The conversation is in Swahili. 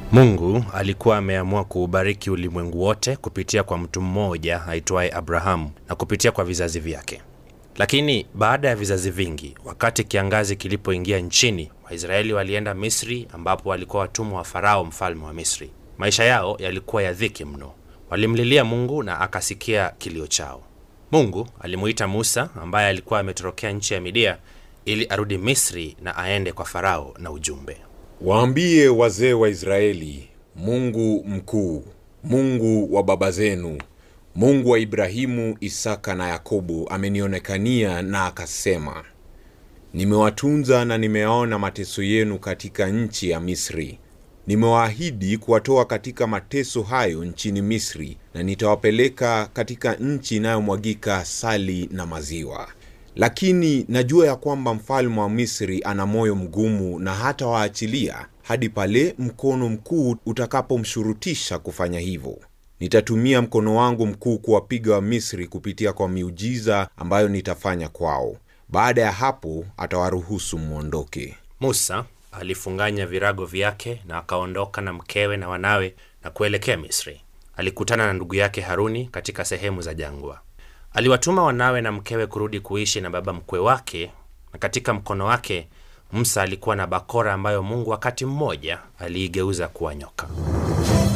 Mungu alikuwa ameamua kuubariki ulimwengu wote kupitia kwa mtu mmoja aitwaye Abrahamu na kupitia kwa vizazi vyake. Lakini baada ya vizazi vingi, wakati kiangazi kilipoingia nchini, Waisraeli walienda Misri ambapo walikuwa watumwa wa Farao mfalme wa Misri. Maisha yao yalikuwa ya dhiki mno. Walimlilia Mungu na akasikia kilio chao. Mungu alimuita Musa ambaye alikuwa ametorokea nchi ya Midia ili arudi Misri na aende kwa Farao na ujumbe. Waambie wazee wa Israeli, Mungu mkuu, Mungu wa baba zenu, Mungu wa Ibrahimu, Isaka na Yakobo amenionekania na akasema, nimewatunza na nimeyaona mateso yenu katika nchi ya Misri. Nimewaahidi kuwatoa katika mateso hayo nchini Misri, na nitawapeleka katika nchi inayomwagika asali na maziwa. Lakini najua ya kwamba mfalme wa Misri ana moyo mgumu na hata waachilia hadi pale mkono mkuu utakapomshurutisha kufanya hivyo. Nitatumia mkono wangu mkuu kuwapiga wa Misri kupitia kwa miujiza ambayo nitafanya kwao. Baada ya hapo atawaruhusu mwondoke. Musa alifunganya virago vyake na akaondoka na mkewe na wanawe na kuelekea Misri. Alikutana na ndugu yake Haruni katika sehemu za jangwa. Aliwatuma wanawe na mkewe kurudi kuishi na baba mkwe wake, na katika mkono wake Musa alikuwa na bakora ambayo Mungu wakati mmoja aliigeuza kuwa nyoka.